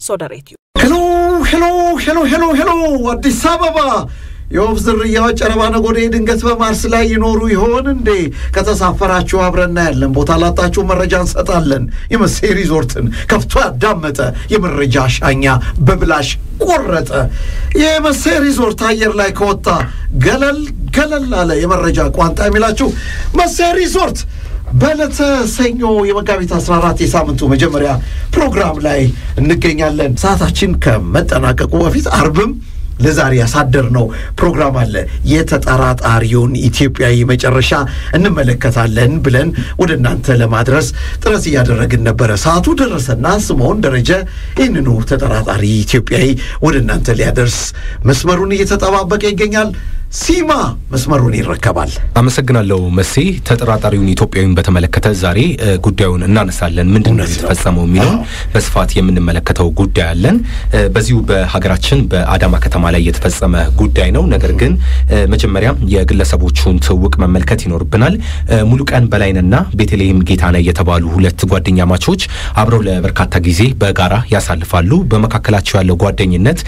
ሶዳ ሬዲዮ ሄሎ ሄሎ ሄሎ ሄሎ ሄሎ አዲስ አበባ የወፍ ዝርያዎች ጨረባ ነጎዴ ድንገት በማርስ ላይ ይኖሩ ይሆን እንዴ? ከተሳፈራችሁ አብረን እናያለን። ቦታ ላጣችሁ መረጃ እንሰጣለን። የመሴ ሪዞርትን ከፍቶ ያዳመጠ የመረጃ ሻኛ በብላሽ ቆረጠ። የመሴ ሪዞርት አየር ላይ ከወጣ ገለል ገለል አለ የመረጃ ቋንጣ የሚላችሁ መሴ ሪዞርት በዕለተ ሰኞ የመጋቢት 14 የሳምንቱ መጀመሪያ ፕሮግራም ላይ እንገኛለን። ሰዓታችን ከመጠናቀቁ በፊት አርብም ለዛሬ ያሳደርነው ፕሮግራም አለ። የተጠራጣሪውን ኢትዮጵያዊ መጨረሻ እንመለከታለን ብለን ወደ እናንተ ለማድረስ ጥረት እያደረግን ነበረ። ሰዓቱ ደረሰና ስምዖን ደረጀ ይህንኑ ተጠራጣሪ ኢትዮጵያዊ ወደ እናንተ ሊያደርስ መስመሩን እየተጠባበቀ ይገኛል። ሲማ መስመሩን ይረከባል። አመሰግናለሁ መሴ። ተጠራጣሪውን ኢትዮጵያዊን በተመለከተ ዛሬ ጉዳዩን እናነሳለን። ምንድን ነው የተፈጸመው የሚለውን በስፋት የምንመለከተው ጉዳይ አለን። በዚሁ በሀገራችን በአዳማ ከተማ ላይ የተፈጸመ ጉዳይ ነው። ነገር ግን መጀመሪያ የግለሰቦቹን ትውውቅ መመልከት ይኖርብናል። ሙሉቀን በላይንና ቤተልሔም ጌታነህ የተባሉ ሁለት ጓደኛ ማቾች አብረው ለበርካታ ጊዜ በጋራ ያሳልፋሉ። በመካከላቸው ያለው ጓደኝነት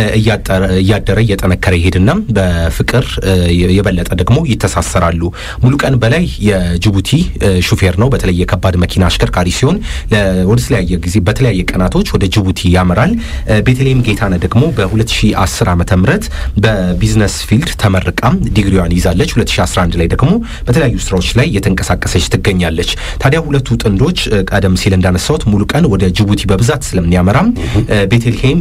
እያደረ እየጠነከረ ይሄድና በፍቅር የበለጠ ደግሞ ይተሳሰራሉ። ሙሉቀን በላይ የጅቡቲ ሹፌር ነው። በተለይ የከባድ መኪና አሽከርካሪ ሲሆን ወደ ተለያየ ጊዜ በተለያየ ቀናቶች ወደ ጅቡቲ ያመራል። ቤተልሔም ጌታነህ ደግሞ በ2010 ዓመተ ምህረት በቢዝነስ ፊልድ ተመርቃ ዲግሪዋን ይዛለች። 2011 ላይ ደግሞ በተለያዩ ስራዎች ላይ የተንቀሳቀሰች ትገኛለች። ታዲያ ሁለቱ ጥንዶች ቀደም ሲል እንዳነሳሁት ሙሉቀን ወደ ጅቡቲ በብዛት ስለሚያመራ ቤተልሔም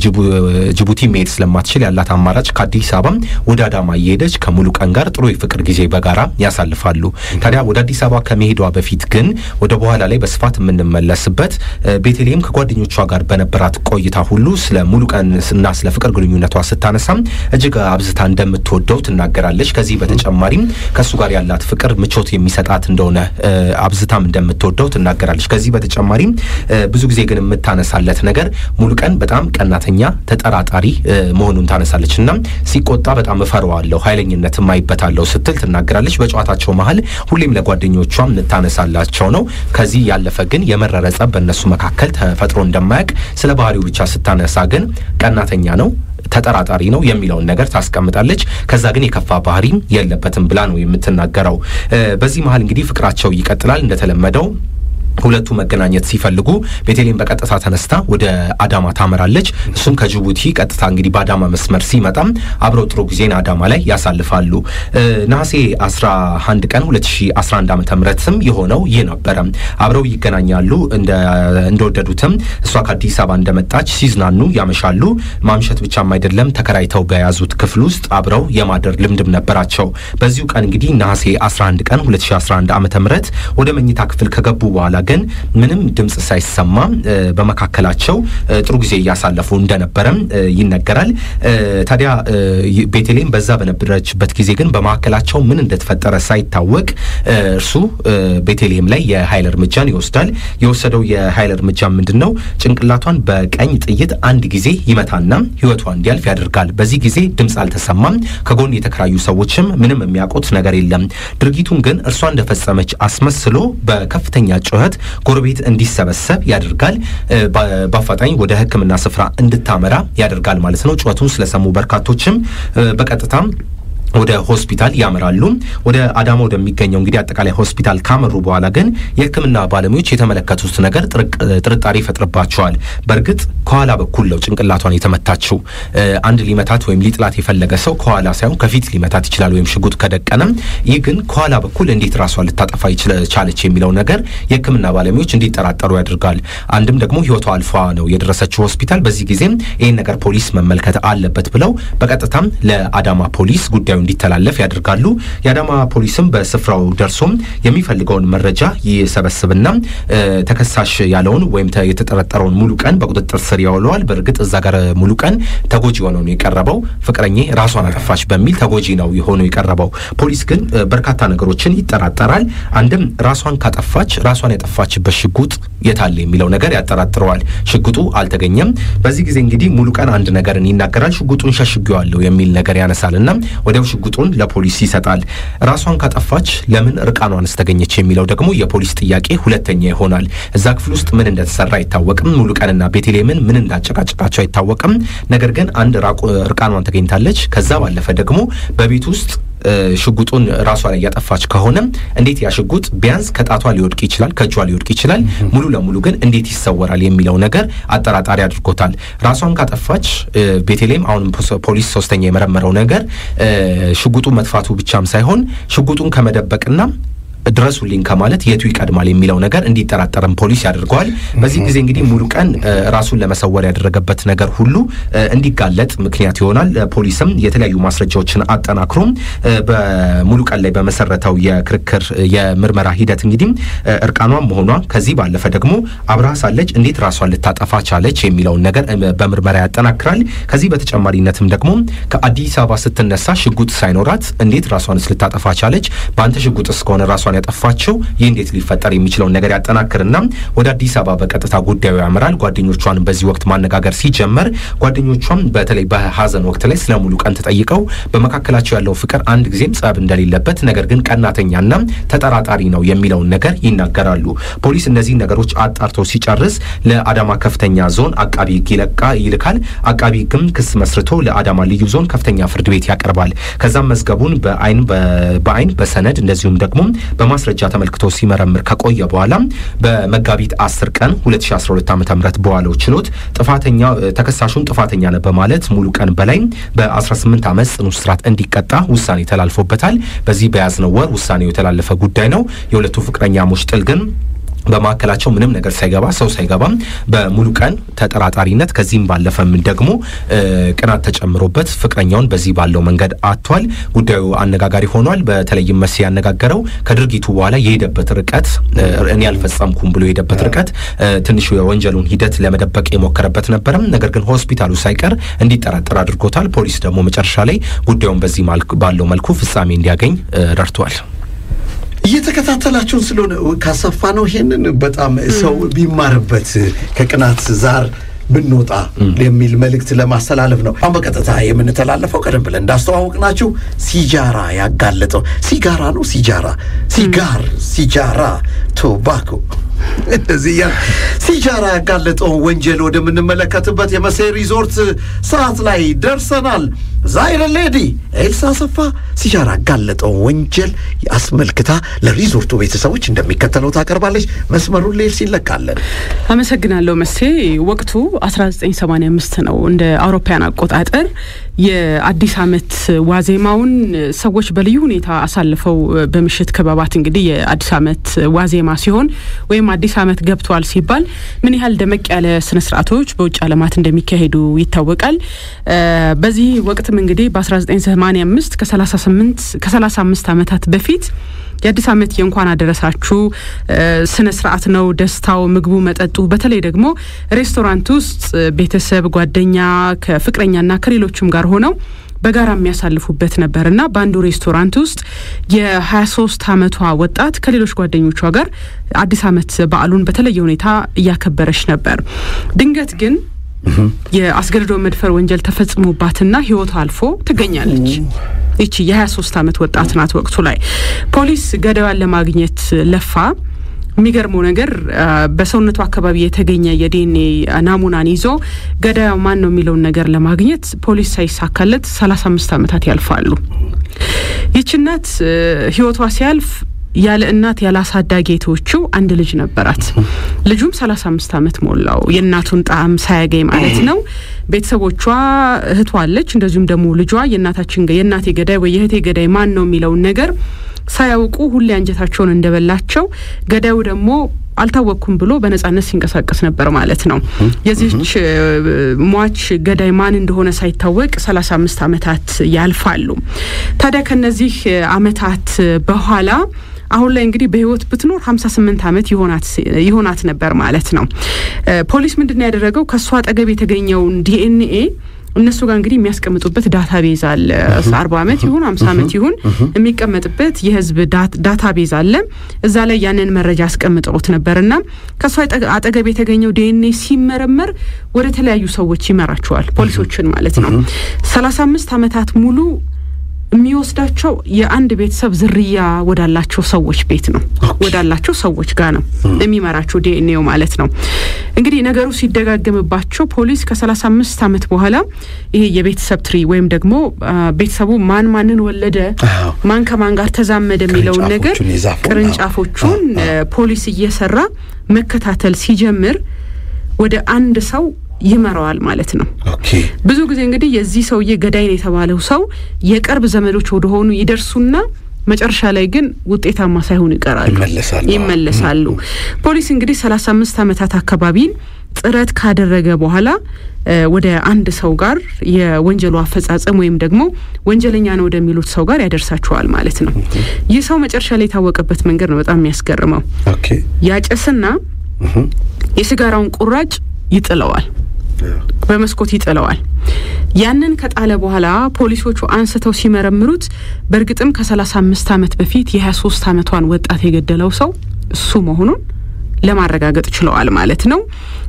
ጅቡቲ መሄድ ስለማትችል ያላት አማራጭ ከአዲስ አበባ ወደ አዳማ እየሄደች ከሙሉቀን ጋር ጥሩ የፍቅር ጊዜ በጋራ ያሳልፋሉ። ታዲያ ወደ አዲስ አበባ ከመሄዷ በፊት ግን ወደ በኋላ ላይ በስፋት የምንመለስበት ቤተልሔም ከጓደኞቿ ጋር በነበራት ቆይታ ሁሉ ስለ ሙሉቀን እና ስለ ፍቅር ግንኙነቷ ስታነሳም እጅግ አብዝታ እንደምትወደው ትናገራለች። ከዚህ በተጨማሪም ከእሱ ጋር ያላት ፍቅር ምቾት የሚሰጣት እንደሆነ አብዝታም እንደምትወደው ትናገራለች። ከዚህ በተጨማሪም ብዙ ጊዜ ግን የምታነሳለት ነገር ሙሉቀን በጣም ቀናተኛ፣ ተጠራጣሪ መሆኑን ታነሳለች እና ሲቆጣ በጣም እፈረዋለሁ፣ ኃይለኝነት ማይበታለሁ ስትል ትናገራለች። በጨዋታቸው መሀል ሁሌም ለጓደኞቿ የምታነሳላቸው ነው። ከዚህ ያለፈ ግን የመረረ ጸብ በእነሱ መካከል ተፈጥሮ እንደማያውቅ ስለ ባህሪው ብቻ ስታነሳ ግን ቀናተኛ ነው ተጠራጣሪ ነው የሚለውን ነገር ታስቀምጣለች። ከዛ ግን የከፋ ባህሪም የለበትም ብላ ነው የምትናገረው። በዚህ መሀል እንግዲህ ፍቅራቸው ይቀጥላል እንደተለመደው ሁለቱ መገናኘት ሲፈልጉ ቤተልሔም በቀጥታ ተነስታ ወደ አዳማ ታመራለች። እሱም ከጅቡቲ ቀጥታ እንግዲህ በአዳማ መስመር ሲመጣም አብረው ጥሩ ጊዜን አዳማ ላይ ያሳልፋሉ። ነሐሴ 11 ቀን 2011 ዓ ምትም የሆነው ይህ ነበረ። አብረው ይገናኛሉ። እንደወደዱትም እሷ ከአዲስ አበባ እንደመጣች ሲዝናኑ ያመሻሉ። ማምሸት ብቻም አይደለም ተከራይተው በያዙት ክፍል ውስጥ አብረው የማደር ልምድም ነበራቸው። በዚሁ ቀን እንግዲህ ነሐሴ 11 ቀን 2011 ዓ ም ወደ መኝታ ክፍል ከገቡ በኋላ ግን ምንም ድምፅ ሳይሰማ በመካከላቸው ጥሩ ጊዜ እያሳለፉ እንደነበረም ይነገራል። ታዲያ ቤተልሔም በዛ በነበረችበት ጊዜ ግን በመካከላቸው ምን እንደተፈጠረ ሳይታወቅ እርሱ ቤተልሔም ላይ የኃይል እርምጃን ይወስዳል። የወሰደው የኃይል እርምጃ ምንድን ነው? ጭንቅላቷን በቀኝ ጥይት አንድ ጊዜ ይመታና ሕይወቷ እንዲያልፍ ያደርጋል። በዚህ ጊዜ ድምፅ አልተሰማም። ከጎን የተከራዩ ሰዎችም ምንም የሚያውቁት ነገር የለም። ድርጊቱን ግን እርሷ እንደፈጸመች አስመስሎ በከፍተኛ ጩኸት ጎረቤት እንዲሰበሰብ ያደርጋል። በአፋጣኝ ወደ ሕክምና ስፍራ እንድታመራ ያደርጋል ማለት ነው። ጩኸቱን ስለሰሙ በርካቶችም በቀጥታም ወደ ሆስፒታል ያመራሉ። ወደ አዳማ ወደሚገኘው እንግዲህ አጠቃላይ ሆስፒታል ካመሩ በኋላ ግን የህክምና ባለሙያዎች የተመለከቱት ነገር ጥርጣሬ ይፈጥርባቸዋል። በእርግጥ ከኋላ በኩል ነው ጭንቅላቷን የተመታችው። አንድ ሊመታት ወይም ሊጥላት የፈለገ ሰው ከኋላ ሳይሆን ከፊት ሊመታት ይችላል፣ ወይም ሽጉጥ ከደቀነ። ይህ ግን ከኋላ በኩል እንዴት ራሷን ልታጠፋ ቻለች የሚለው ነገር የህክምና ባለሙያዎች እንዲጠራጠሩ ያደርጋል። አንድም ደግሞ ህይወቷ አልፏ ነው የደረሰችው ሆስፒታል። በዚህ ጊዜም ይህን ነገር ፖሊስ መመልከት አለበት ብለው በቀጥታም ለአዳማ ፖሊስ ጉዳዩ እንዲተላለፍ ያደርጋሉ። የአዳማ ፖሊስም በስፍራው ደርሶም የሚፈልገውን መረጃ ይሰበስብና ተከሳሽ ያለውን ወይም የተጠረጠረውን ሙሉ ቀን በቁጥጥር ስር ያውለዋል። በእርግጥ እዛ ጋር ሙሉ ቀን ተጎጂ ሆነው ነው የቀረበው። ፍቅረኛ ራሷን አጠፋች በሚል ተጎጂ ነው የሆነው የቀረበው። ፖሊስ ግን በርካታ ነገሮችን ይጠራጠራል። አንድም ራሷን ካጠፋች ራሷን ያጠፋችበት ሽጉጥ የታለ የሚለው ነገር ያጠራጥረዋል። ሽጉጡ አልተገኘም። በዚህ ጊዜ እንግዲህ ሙሉ ቀን አንድ ነገርን ይናገራል። ሽጉጡን ሸሽጌዋለሁ የሚል ነገር ያነሳልና ወዲያው ሽጉጡን ለፖሊስ ይሰጣል። ራሷን ካጠፋች ለምን እርቃኗን ስተገኘች የሚለው ደግሞ የፖሊስ ጥያቄ ሁለተኛ ይሆናል። እዛ ክፍል ውስጥ ምን እንደተሰራ አይታወቅም። ሙሉ ቀንና ቤተልሔምን ምን እንዳጨቃጨቃቸው አይታወቅም። ነገር ግን አንድ እርቃኗን ተገኝታለች። ከዛ ባለፈ ደግሞ በቤት ውስጥ ሽጉጡን ራሷ ላይ ያጠፋች ከሆነ እንዴት ያ ሽጉጥ ቢያንስ ከጣቷ ሊወድቅ ይችላል፣ ከእጇ ሊወድቅ ይችላል። ሙሉ ለሙሉ ግን እንዴት ይሰወራል የሚለው ነገር አጠራጣሪ አድርጎታል። ራሷን ካጠፋች ቤተልሔም አሁን ፖሊስ ሶስተኛ የመረመረው ነገር ሽጉጡ መጥፋቱ ብቻም ሳይሆን ሽጉጡን ከመደበቅና ድረሱልኝ ከማለት የቱ ይቀድማል የሚለው ነገር እንዲጠራጠርም ፖሊስ ያደርገዋል። በዚህ ጊዜ እንግዲህ ሙሉ ቀን ራሱን ለመሰወር ያደረገበት ነገር ሁሉ እንዲጋለጥ ምክንያት ይሆናል። ፖሊስም የተለያዩ ማስረጃዎችን አጠናክሮ በሙሉ ቀን ላይ በመሰረተው የክርክር የምርመራ ሂደት እንግዲህ እርቃኗን መሆኗ ከዚህ ባለፈ ደግሞ አብራ ሳለች እንዴት ራሷን ልታጠፋ ቻለች የሚለውን ነገር በምርመራ ያጠናክራል። ከዚህ በተጨማሪነትም ደግሞ ከአዲስ አበባ ስትነሳ ሽጉጥ ሳይኖራት እንዴት ራሷንስ ልታጠፋ ቻለች? በአንተ ሽጉጥ እስከሆነ ራሷን ያጠፋችው ይህ እንዴት ሊፈጠር የሚችለውን ነገር ያጠናክርና ወደ አዲስ አበባ በቀጥታ ጉዳዩ ያመራል። ጓደኞቿን በዚህ ወቅት ማነጋገር ሲጀመር ጓደኞቿም በተለይ በሀዘን ወቅት ላይ ስለ ሙሉ ቀን ተጠይቀው በመካከላቸው ያለው ፍቅር አንድ ጊዜም ጸብ እንደሌለበት ነገር ግን ቀናተኛና ተጠራጣሪ ነው የሚለውን ነገር ይናገራሉ። ፖሊስ እነዚህን ነገሮች አጣርቶ ሲጨርስ ለአዳማ ከፍተኛ ዞን አቃቢ ሕግ ይለቃ ይልካል። አቃቢ ሕግም ክስ መስርቶ ለአዳማ ልዩ ዞን ከፍተኛ ፍርድ ቤት ያቀርባል። ከዛም መዝገቡን በአይን በአይን በሰነድ እንደዚሁም ደግሞ በማስረጃ ተመልክቶ ሲመረምር ከቆየ በኋላ በመጋቢት 10 ቀን 2012 ዓ.ም በዋለው ችሎት ጥፋተኛ ተከሳሹን ጥፋተኛ ነው በማለት ሙሉ ቀን በላይ በ18 ዓመት ጽኑ እስራት እንዲቀጣ ውሳኔ ተላልፎበታል። በዚህ በያዝነው ወር ውሳኔው የተላለፈ ጉዳይ ነው። የሁለቱ ፍቅረኛሞች ጥል ግን በማዕከላቸው ምንም ነገር ሳይገባ ሰው ሳይገባም በሙሉ ቀን ተጠራጣሪነት ከዚህም ባለፈም ደግሞ ቅናት ተጨምሮበት ፍቅረኛውን በዚህ ባለው መንገድ አጥቷል። ጉዳዩ አነጋጋሪ ሆኗል። በተለይም መሲ ያነጋገረው ከድርጊቱ በኋላ የሄደበት ርቀት እኔ አልፈጸምኩም ብሎ የሄደበት ርቀት ትንሹ የወንጀሉን ሂደት ለመደበቅ የሞከረበት ነበረም። ነገር ግን ሆስፒታሉ ሳይቀር እንዲጠረጠር አድርጎታል። ፖሊስ ደግሞ መጨረሻ ላይ ጉዳዩን በዚህ ባለው መልኩ ፍጻሜ እንዲያገኝ ረድቷል። እየተከታተላችሁን ስለሆነ ካሰፋ ነው ይሄንን በጣም ሰው ቢማርበት ከቅናት ዛር ብንወጣ የሚል መልእክት ለማስተላለፍ ነው። አሁን በቀጥታ የምንተላለፈው ቀደም ብለን እንዳስተዋወቅናችሁ ሲጃራ ያጋለጠው ሲጋራ ነው። ሲጃራ፣ ሲጋር፣ ሲጃራ፣ ቶባኮ እንደዚህ እያል ሲጃራ ያጋለጠውን ወንጀል ወደምንመለከትበት የመሴ ሪዞርት ሰዓት ላይ ደርሰናል። ዛይረ ሌዲ ኤልሳ አሰፋ ሲጃራ ያጋለጠውን ወንጀል አስመልክታ ለሪዞርቱ ቤተሰቦች እንደሚከተለው ታቀርባለች። መስመሩን ሌልስ ይለቃለን። አመሰግናለሁ መሴ። ወቅቱ 1985 ነው እንደ አውሮፓውያን አቆጣጠር። የአዲስ ዓመት ዋዜማውን ሰዎች በልዩ ሁኔታ አሳልፈው በምሽት ክበባት እንግዲህ የአዲስ ዓመት ዋዜማ ሲሆን ወይም አዲስ ዓመት ገብቷል ሲባል ምን ያህል ደመቅ ያለ ስነ ስርዓቶች በውጭ ዓለማት እንደሚካሄዱ ይታወቃል። በዚህ ወቅትም እንግዲህ በ1985 ከ38 ከ35 ዓመታት በፊት የአዲስ ዓመት የእንኳን አደረሳችሁ ስነ ስርዓት ነው። ደስታው፣ ምግቡ፣ መጠጡ በተለይ ደግሞ ሬስቶራንት ውስጥ ቤተሰብ፣ ጓደኛ ከፍቅረኛና ከሌሎችም ጋር ሆነው በጋራ የሚያሳልፉበት ነበር እና በአንዱ ሬስቶራንት ውስጥ የ23 ዓመቷ ወጣት ከሌሎች ጓደኞቿ ጋር አዲስ ዓመት በዓሉን በተለየ ሁኔታ እያከበረች ነበር። ድንገት ግን የአስገድዶ መድፈር ወንጀል ተፈጽሞባትና ሕይወቷ አልፎ ትገኛለች። ይቺ የ23 ዓመት ወጣት ናት። ወቅቱ ላይ ፖሊስ ገዳዩን ለማግኘት ለፋ። የሚገርመው ነገር በሰውነቱ አካባቢ የተገኘ የዲኤንኤ ናሙናን ይዞ ገዳዩ ማን ነው የሚለውን ነገር ለማግኘት ፖሊስ ሳይሳካለት 35 ዓመታት ያልፋሉ። ይቺ እናት ሕይወቷ ሲያልፍ ያለ እናት ያለ አሳዳጊ የተወችው አንድ ልጅ ነበራት። ልጁም 35 ዓመት ሞላው። የእናቱን ጣዕም ሳያገኝ ማለት ነው። ቤተሰቦቿ እህቷ አለች፣ እንደዚሁም ደግሞ ልጇ የእናታችን የእናቴ ገዳይ ወይ የእህቴ ገዳይ ማን ነው የሚለውን ነገር ሳያውቁ ሁሌ አንጀታቸውን እንደበላቸው ገዳዩ ደግሞ አልታወቅኩም ብሎ በነጻነት ሲንቀሳቀስ ነበር ማለት ነው። የዚች ሟች ገዳይ ማን እንደሆነ ሳይታወቅ 35 ዓመታት ያልፋሉ። ታዲያ ከነዚህ ዓመታት በኋላ አሁን ላይ እንግዲህ በህይወት ብትኖር 58 ዓመት ይሆናት ነበር ማለት ነው። ፖሊስ ምንድን ያደረገው ከእሷ አጠገብ የተገኘውን ዲኤንኤ እነሱ ጋር እንግዲህ የሚያስቀምጡበት ዳታ ቤዝ አለ። አርባ ዓመት ይሁን አምሳ ዓመት ይሁን የሚቀመጥበት የህዝብ ዳታ ቤዝ አለ። እዛ ላይ ያንን መረጃ አስቀምጠውት ነበርና ከእሷ አጠገብ የተገኘው ዲኤንኤ ሲመረመር ወደ ተለያዩ ሰዎች ይመራቸዋል፣ ፖሊሶችን ማለት ነው። ሰላሳ አምስት ዓመታት ሙሉ የሚወስዳቸው የአንድ ቤተሰብ ዝርያ ወዳላቸው ሰዎች ቤት ነው ወዳላቸው ሰዎች ጋር ነው የሚመራቸው ዲኤንኤው ማለት ነው። እንግዲህ ነገሩ ሲደጋገምባቸው ፖሊስ ከሰላሳ አምስት ዓመት በኋላ ይሄ የቤተሰብ ትሪ ወይም ደግሞ ቤተሰቡ ማን ማንን ወለደ፣ ማን ከማን ጋር ተዛመደ የሚለውን ነገር ቅርንጫፎቹን ፖሊስ እየሰራ መከታተል ሲጀምር ወደ አንድ ሰው ይመራዋል ማለት ነው። ብዙ ጊዜ እንግዲህ የዚህ ሰውዬ ገዳይን የተባለው ሰው የቅርብ ዘመዶች ወደሆኑ ይደርሱና መጨረሻ ላይ ግን ውጤታማ ሳይሆኑ ይቀራሉ፣ ይመለሳሉ። ፖሊስ እንግዲህ ሰላሳ አምስት ዓመታት አካባቢን ጥረት ካደረገ በኋላ ወደ አንድ ሰው ጋር የወንጀሉ አፈጻጸም ወይም ደግሞ ወንጀለኛ ነው ወደሚሉት ሰው ጋር ያደርሳቸዋል ማለት ነው። ይህ ሰው መጨረሻ ላይ የታወቀበት መንገድ ነው በጣም የሚያስገርመው። ያጨስና የሲጋራውን ቁራጭ ይጥለዋል በመስኮት ይጥለዋል። ያንን ከጣለ በኋላ ፖሊሶቹ አንስተው ሲመረምሩት በእርግጥም ከሰላሳ አምስት ዓመት በፊት የሀያ ሶስት ዓመቷን ወጣት የገደለው ሰው እሱ መሆኑን ለማረጋገጥ ችለዋል ማለት ነው።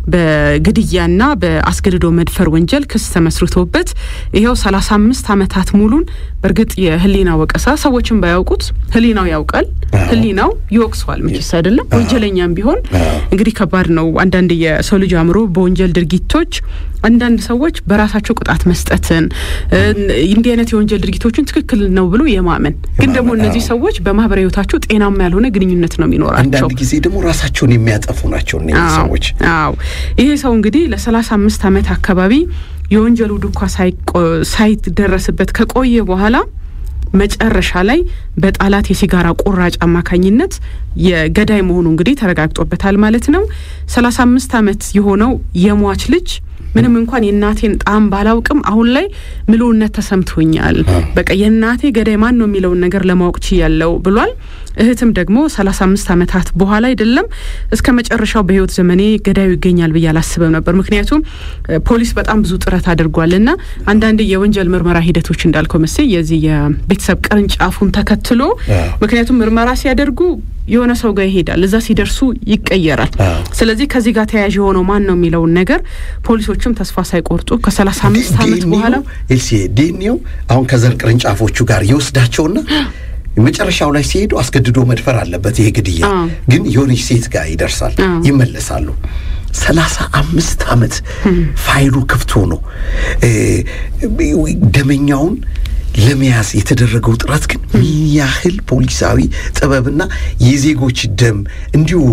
በግድያና በአስገድዶ መድፈር ወንጀል ክስ ተመስርቶበት ይኸው ሰላሳ አምስት ዓመታት ሙሉን በእርግጥ የህሊና ወቀሳ ሰዎችን ባያውቁት ህሊናው ያውቃል፣ ህሊናው ይወቅሰዋል። መቼስ አይደለም ወንጀለኛም ቢሆን እንግዲህ ከባድ ነው። አንዳንድ የሰው ልጅ አእምሮ በወንጀል ድርጊቶች አንዳንድ ሰዎች በራሳቸው ቅጣት መስጠትን እንዲህ አይነት የወንጀል ድርጊቶችን ትክክል ነው ብሎ የማመን ግን ደግሞ እነዚህ ሰዎች በማህበራዊ ህይወታቸው ጤናማ ያልሆነ ግንኙነት ነው የሚኖራቸው። አንዳንድ ጊዜ ደግሞ ራሳቸውን የሚያጠፉ ናቸው እነዚህ ሰዎች። አዎ ይሄ ሰው እንግዲህ ለሰላሳ አምስት ዓመት አካባቢ የወንጀሉ ዱካ ሳይደረስበት ከቆየ በኋላ መጨረሻ ላይ በጣላት የሲጋራ ቁራጭ አማካኝነት የገዳይ መሆኑ እንግዲህ ተረጋግጦበታል ማለት ነው። ሰላሳ አምስት ዓመት የሆነው የሟች ልጅ ምንም እንኳን የእናቴን ጣም ባላውቅም አሁን ላይ ምልውነት ተሰምቶኛል። በቃ የእናቴ ገዳይ ማን ነው የሚለውን ነገር ለማወቅ ችያለው ብሏል። እህትም ደግሞ ሰላሳ አምስት ዓመታት በኋላ አይደለም እስከ መጨረሻው በህይወት ዘመኔ ገዳዩ ይገኛል ብዬ አላስብም ነበር። ምክንያቱም ፖሊስ በጣም ብዙ ጥረት አድርጓል እና አንዳንድ የወንጀል ምርመራ ሂደቶች እንዳልከው መሰለኝ የዚህ የቤተሰብ ቅርንጫፉን ተከትሎ ምክንያቱም ምርመራ ሲያደርጉ የሆነ ሰው ጋር ይሄዳል፣ እዛ ሲደርሱ ይቀየራል። ስለዚህ ከዚህ ጋር ተያያዥ የሆነው ማን ነው የሚለውን ነገር ፖሊሶችም ተስፋ ሳይቆርጡ ከሰላሳ አምስት ዓመት በኋላ ኤልሲ ዲኤንኤው አሁን ከዘር ቅርንጫፎቹ ጋር ይወስዳቸውና መጨረሻው ላይ ሲሄዱ አስገድዶ መድፈር አለበት ይሄ ግድያ ግን የሆነች ሴት ጋር ይደርሳል፣ ይመለሳሉ። ሰላሳ አምስት ዓመት ፋይሉ ክፍት ሆኖ ደመኛውን ለመያዝ የተደረገው ጥረት ግን ምን ያህል ፖሊሳዊ ጥበብና የዜጎች ደም እንዲሁ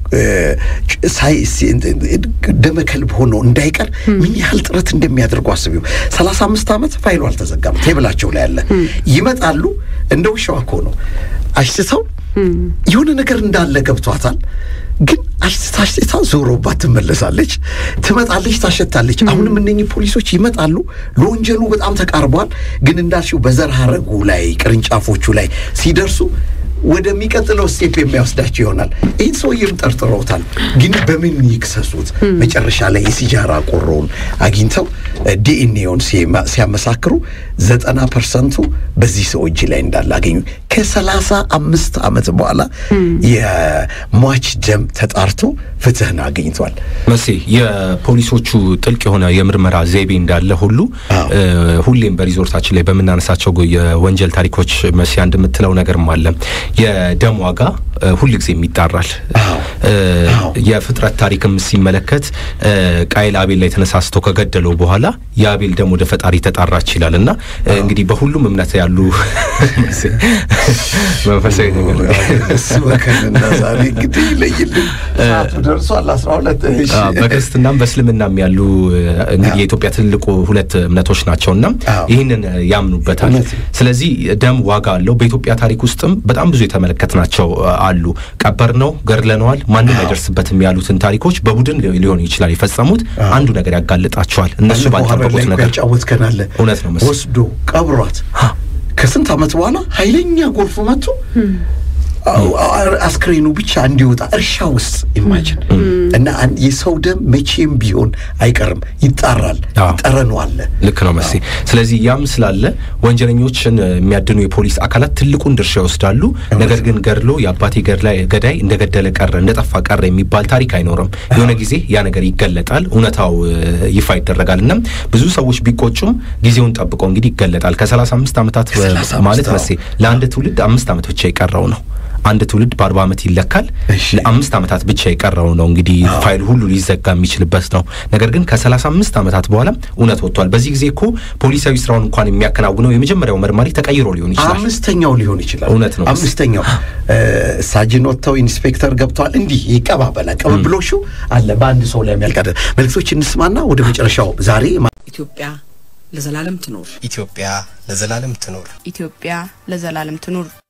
ደመከልብ ሆኖ እንዳይቀር ምን ያህል ጥረት እንደሚያደርጉ አስቢው። ሰላሳ አምስት ዓመት ፋይሉ አልተዘጋም፣ ቴብላቸው ላይ አለ። ይመጣሉ። እንደ ውሻዋ እኮ ነው አሽትተው የሆነ ነገር እንዳለ ገብቷታል። ግን አሽትታ አሽትታ ዞሮባት ትመለሳለች፣ ትመጣለች፣ ታሸታለች። አሁንም እነኚህ ፖሊሶች ይመጣሉ። ለወንጀሉ በጣም ተቃርበዋል። ግን እንዳልሽው በዘር ሐረጉ ላይ ቅርንጫፎቹ ላይ ሲደርሱ ወደሚቀጥለው ስቴፕ የሚያወስዳቸው ይሆናል። ይህን ሰውዬም ጠርጥረውታል። ግን በምን ይክሰሱት? መጨረሻ ላይ የሲጃራ ቆሮውን አግኝተው ዲኤንኤውን ሲያመሳክሩ ዘጠና ፐርሰንቱ በዚህ ሰው እጅ ላይ እንዳለ አገኙ። ከሰላሳ አምስት ዓመት በኋላ የሟች ደም ተጣርቶ ፍትህን አግኝቷል። መሴ የፖሊሶቹ ጥልቅ የሆነ የምርመራ ዘይቤ እንዳለ ሁሉ ሁሌም በሪዞርታችን ላይ በምናነሳቸው የወንጀል ታሪኮች መሲ አንድ የምትለው ነገርም አለ የደም ዋጋ ሁልጊዜም ይጣራል። የፍጥረት ታሪክም ሲመለከት ቃይል አቤል ላይ ተነሳስቶ ከገደለው በኋላ የአቤል ደም ወደ ፈጣሪ ተጣራች ይላል እና እንግዲህ በሁሉም እምነት ያሉ መንፈሳዊ ነገር እሱ በከንና ዛሬ እንግዲህ ይለይልን ሰዓቱ ደርሷል። አስራ ሁለት በክርስትናም በእስልምናም ያሉ እንግዲህ የኢትዮጵያ ትልቁ ሁለት እምነቶች ናቸውና ይህንን ያምኑበታል። ስለዚህ ደም ዋጋ አለው። በኢትዮጵያ ታሪክ ውስጥም በጣም ብዙ የተመለከትናቸው አሉ። ቀበር ነው ገድለነዋል፣ ማንም አይደርስበትም ያሉትን ታሪኮች በቡድን ሊሆን ይችላል የፈጸሙት። አንዱ ነገር ያጋልጣቸዋል። እነሱ ባልጠበቁት ነገር ጫወትከናለ እውነት ነው መሰለኝ ወስዶ ቀብሯት ከስንት ዓመት በኋላ ኃይለኛ ጎርፍ መጥቶ አስክሬኑ ብቻ እንዲወጣ እርሻ ውስጥ ኢማጅን እና የሰው ደም መቼም ቢሆን አይቀርም፣ ይጣራል፣ ጠረኑ አለ። ልክ ነው መሴ። ስለዚህ ያም ስላለ ወንጀለኞችን የሚያድኑ የፖሊስ አካላት ትልቁን ድርሻ ይወስዳሉ። ነገር ግን ገድሎ የአባቴ ገዳይ እንደገደለ ቀረ እንደጠፋ ቀረ የሚባል ታሪክ አይኖርም። የሆነ ጊዜ ያ ነገር ይገለጣል፣ እውነታው ይፋ ይደረጋል። እና ብዙ ሰዎች ቢቆጩም ጊዜውን ጠብቆ እንግዲህ ይገለጣል። ከሰላሳ አምስት ዓመታት ማለት መሴ ለአንድ ትውልድ አምስት ዓመት ብቻ የቀረው ነው። አንድ ትውልድ በአርባ ዓመት ይለካል። ለአምስት ዓመታት ብቻ የቀረው ነው እንግዲህ ፋይል ሁሉ ሊዘጋ የሚችልበት ነው። ነገር ግን ከሰላሳ አምስት ዓመታት በኋላ እውነት ወጥቷል። በዚህ ጊዜ እኮ ፖሊሳዊ ስራውን እንኳን የሚያከናውነው የመጀመሪያው መርማሪ ተቀይሮ ሊሆን ይችላል። አምስተኛው ሊሆን ይችላል። እውነት ነው። አምስተኛው ሳጅን ወጥተው ኢንስፔክተር ገብተዋል። እንዲህ ይቀባበላል። ቅብብሎሹ አለ በአንድ ሰው ላይ የሚያልቃደ መልክቶች እንስማና ወደ መጨረሻው ዛሬ ኢትዮጵያ ለዘላለም ትኖር። ኢትዮጵያ ለዘላለም ትኖር። ኢትዮጵያ ለዘላለም ትኑር።